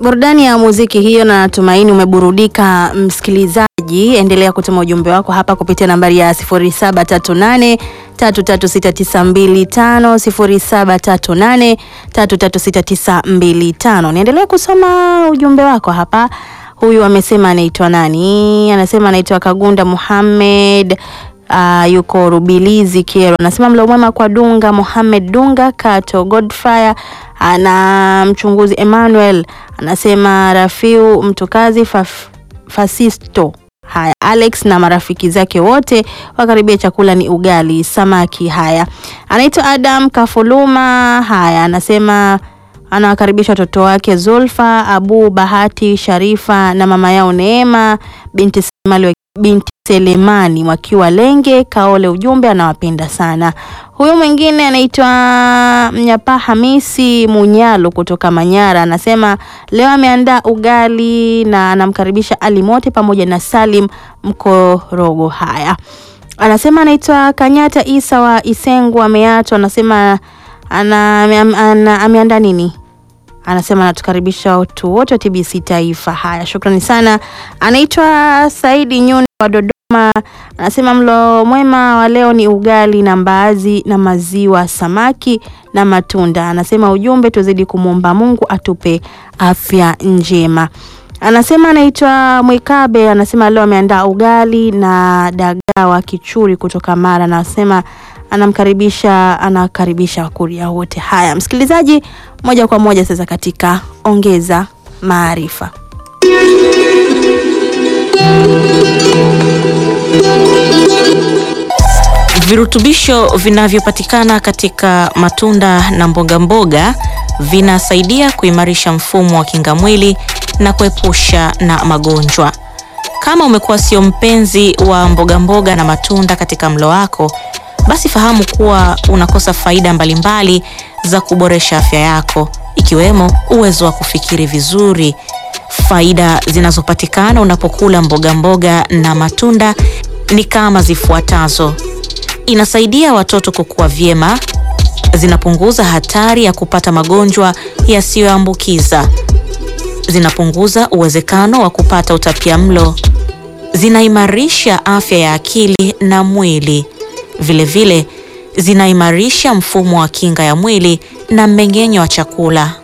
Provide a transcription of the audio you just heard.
Burudani ya muziki hiyo, na natumaini umeburudika msikilizaji. Endelea kutuma ujumbe wako hapa kupitia nambari ya 0738 336925 0738 336925. Niendelee kusoma ujumbe wako hapa. Huyu amesema anaitwa nani? Anasema anaitwa Kagunda Muhammad. Uh, yuko Rubilizi Kiero, anasema mlo mwema kwa Dunga Mohamed Dunga Kato Godfire ana mchunguzi Emmanuel, anasema Rafiu Mtukazi Faf, Fasisto haya Alex na marafiki zake wote wakaribia, chakula ni ugali samaki. Haya, anaitwa Adam Kafuluma. Haya, anasema anawakaribisha watoto wake Zulfa Abu Bahati Sharifa na mama yao Neema binti Selemani, binti Selemani wakiwa Lenge Kaole. Ujumbe anawapenda sana. Huyu mwingine anaitwa Mnyapa Hamisi Munyalo kutoka Manyara, anasema leo ameandaa ugali na anamkaribisha Ali Mote pamoja na Salim Mkorogo. Haya, anasema anaitwa Kanyata Isa wa Isengu ameachwa, anasema ana, ana, ameandaa nini anasema anatukaribisha watu wote wa TBC Taifa. Haya, shukrani sana. Anaitwa Saidi Nyuni wa Dodoma, anasema mlo mwema wa leo ni ugali na mbaazi na maziwa, samaki na matunda. Anasema ujumbe, tuzidi kumwomba Mungu atupe afya njema. Anasema anaitwa Mwikabe, anasema leo ameandaa ugali na dagaa wa kichuri kutoka Mara, anasema anamkaribisha anakaribisha wakuria wote. Haya, msikilizaji, moja kwa moja sasa katika ongeza maarifa. Virutubisho vinavyopatikana katika matunda na mboga mboga vinasaidia kuimarisha mfumo wa kinga mwili na kuepusha na magonjwa. Kama umekuwa sio mpenzi wa mboga mboga na matunda katika mlo wako, basi fahamu kuwa unakosa faida mbalimbali za kuboresha afya yako, ikiwemo uwezo wa kufikiri vizuri. Faida zinazopatikana unapokula mboga mboga na matunda ni kama zifuatazo: inasaidia watoto kukua vyema, zinapunguza hatari ya kupata magonjwa yasiyoambukiza, zinapunguza uwezekano wa kupata utapiamlo, zinaimarisha afya ya akili na mwili. Vilevile vile, zinaimarisha mfumo wa kinga ya mwili na mmeng'enyo wa chakula.